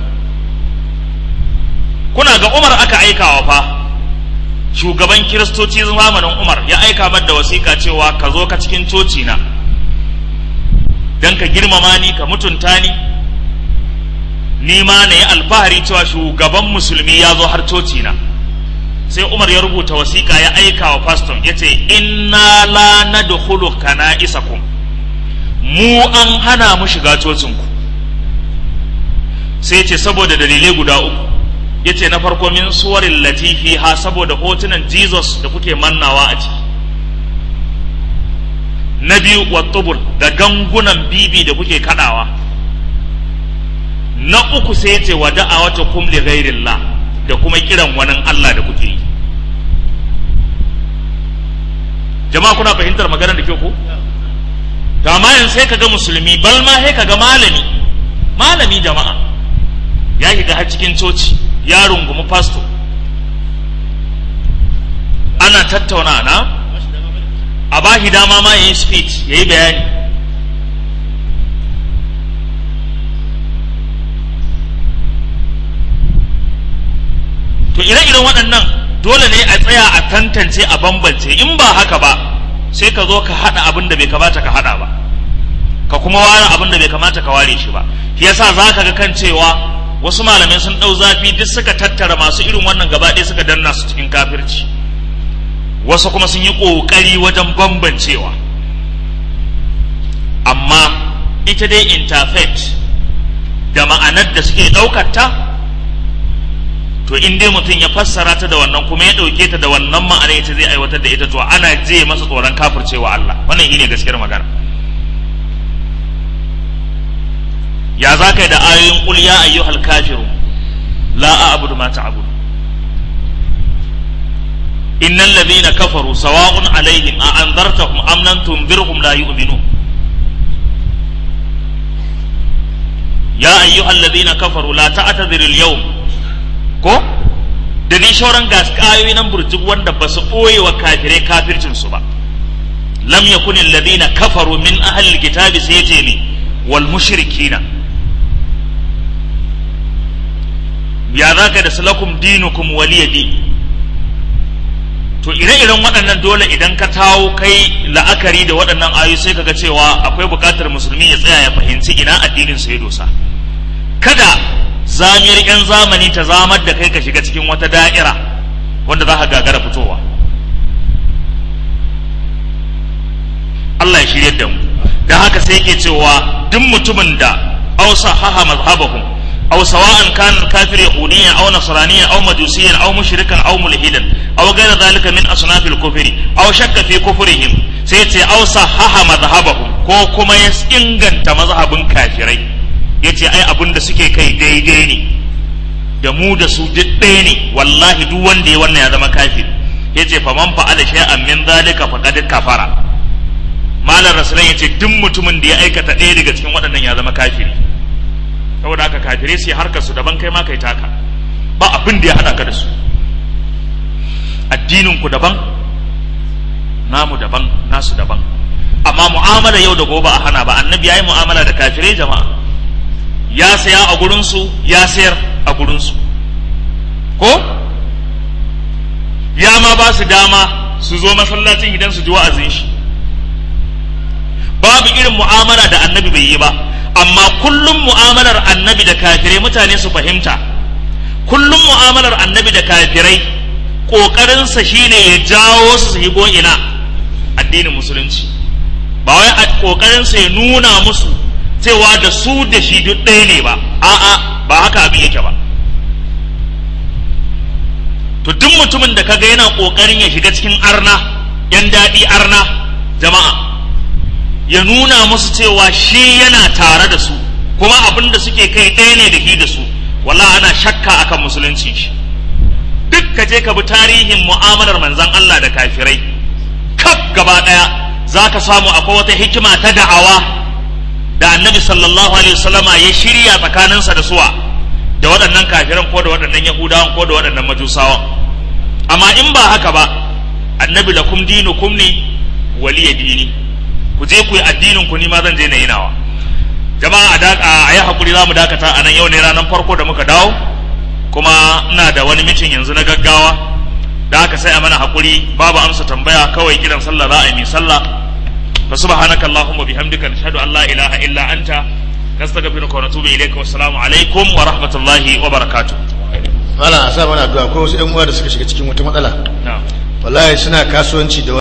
kuna ga umar aka aikawa fa shugaban kiristoci zamanin umar ya aika mar da wasiƙa cewa ka zo ka cikin coci na don ka girmama ni ka mutunta ni ni ma na yi alfahari cewa shugaban musulmi ya zo har coci na sai umar ya rubuta wasiƙa ya aika wa faston ya ce inna la nadkhulu kana isakum mu an hana mu shiga cocinku sai ce saboda dalilai guda uku ya ce na farko min suwarin latifi ha saboda hotunan jesus da kuke mannawa a ciki na biyu wattubul da gangunan bibi da kuke kadawa na uku sai ce wa da'awata kum li ghairillah da kuma kiran wani Allah da kuke yi jama'a kuna fahimtar maganar da ke ku to amma yanzu sai kaga musulmi bal ma sai kaga malami malami jama'a ya shiga har cikin coci ya rungumi fasto ana tattauna na a ba shi dama ma yayi speech yayi bayani to ire-iren waɗannan dole ne a tsaya a tantance a bambance in ba haka ba sai ka zo ka haɗa abin da bai kamata ka haɗa ba ka kuma ware abin da bai kamata ka ware shi ba shi yasa za ka ga kan cewa wasu malamai sun ɗau zafi duk suka tattara masu irin wannan gaba ɗaya suka danna su cikin kafirci wasu kuma sun yi ƙoƙari wajen bambancewa amma ita dai interfaith da ma'anar da suke ɗaukar ta to in dai mutum ya fassara ta da wannan kuma ya ɗauke ta da wannan ma'ana ita zai aiwatar da ita to ana je masa tsoron kafircewa Allah wannan shine gaskiyar magana ya za ka yi da ayoyin qul ya ayyuhal kafirun la a'budu ma ta'budu innal ladhina kafaru sawa'un alaihim a anzartahum am lam tunzirhum la yu'minun ya ayyuhal ladhina kafaru la ta'tadhirul yawm ko da ni shauran gas ayoyi nan burjik wanda ba su ɓoye wa kafirai kafircin su ba lam yakun alladhina kafaru min ahli alkitabi sai yace ne wal mushrikina ya zaka da salakum dinukum waliyadi to ire-iren waɗannan dole idan ka tawo kai la'akari da waɗannan ayoyi sai kaga cewa akwai buƙatar musulmi ya tsaya ya fahimci ina addinin sa ya dosa kada zamiyar 'yan zamani ta zamar da kai ka shiga cikin wata da'ira wanda za ka gagara fitowa Allah ya shirye da mu da haka sai yake cewa duk mutumin da aw sahaha madhhabahum aw sawa'an kana al-kafir yahudiyan aw nasraniyan aw majusiyan aw mushrikan aw mulhidan aw ghayra dhalika min asnaf al-kufri aw shakka fi kufrihim sai ce aw sahaha madhhabahum ko kuma ya inganta mazhabin kafirai yace ai abin da suke kai daidai ne da mu da su duk ɗaya ne wallahi duk wanda ya wannan ya zama kafir yace fa man fa'ala shay'an min zalika faqad kafara malar rasulan yace duk mutumin da ya aikata ɗaya daga cikin waɗannan ya zama kafiri saboda haka kafirai sai harkar su daban kai ma kai taka ba abin da ya hada ka da su addinin ku daban namu daban nasu daban amma mu'amala yau da gobe a hana ba annabi yayi mu'amala da kafirai jama'a ya saya a gurinsu ya sayar a gurinsu ko ya ma ba su dama su zo masallacin idan su ji wa'azin shi babu irin mu'amala da annabi bai yi ba amma kullum mu'amalar annabi da kafirai mutane su fahimta kullum mu'amalar annabi da kafirai ƙoƙarinsa shine ya jawo su su higo ina addinin musulunci ba wai ƙoƙarinsa ya nuna musu cewa da su da shi duk ɗaya ne ba a'a ba haka abin yake ba to duk mutumin da kaga yana ƙoƙarin ya shiga cikin arna yan daɗi arna jama'a ya nuna musu cewa shi yana tare da su kuma abin da suke kai ɗaya ne da shi da su wala ana shakka akan musulunci shi duk ka je ka bi tarihin mu'amalar manzon Allah da kafirai kaf gaba ɗaya za ka samu akwai wata hikima ta da'awa da annabi sallallahu alaihi wasallama ya shirya tsakaninsa da suwa da waɗannan kafiran ko da waɗannan yahudawan ko da waɗannan majusawan amma in ba haka ba annabi lakum dinukum ne waliya dini ku je ku yi addinin ku ni ma zan je na yi nawa jama'a a yi hakuri za mu dakata a nan yau ne ranar farko da muka dawo kuma ina da wani mitin yanzu na gaggawa da haka sai a mana hakuri babu amsa tambaya kawai kiran sallah za a yi mai sallah فسبحانك اللهم وبحمدك نشهد ان لا اله الا انت نستغفرك ونتوب اليك والسلام عليكم ورحمه الله وبركاته Mala a sa mana addu'a ko wasu 'yan uwa da suka shiga cikin wata matsala. نعم Wallahi suna kasuwanci da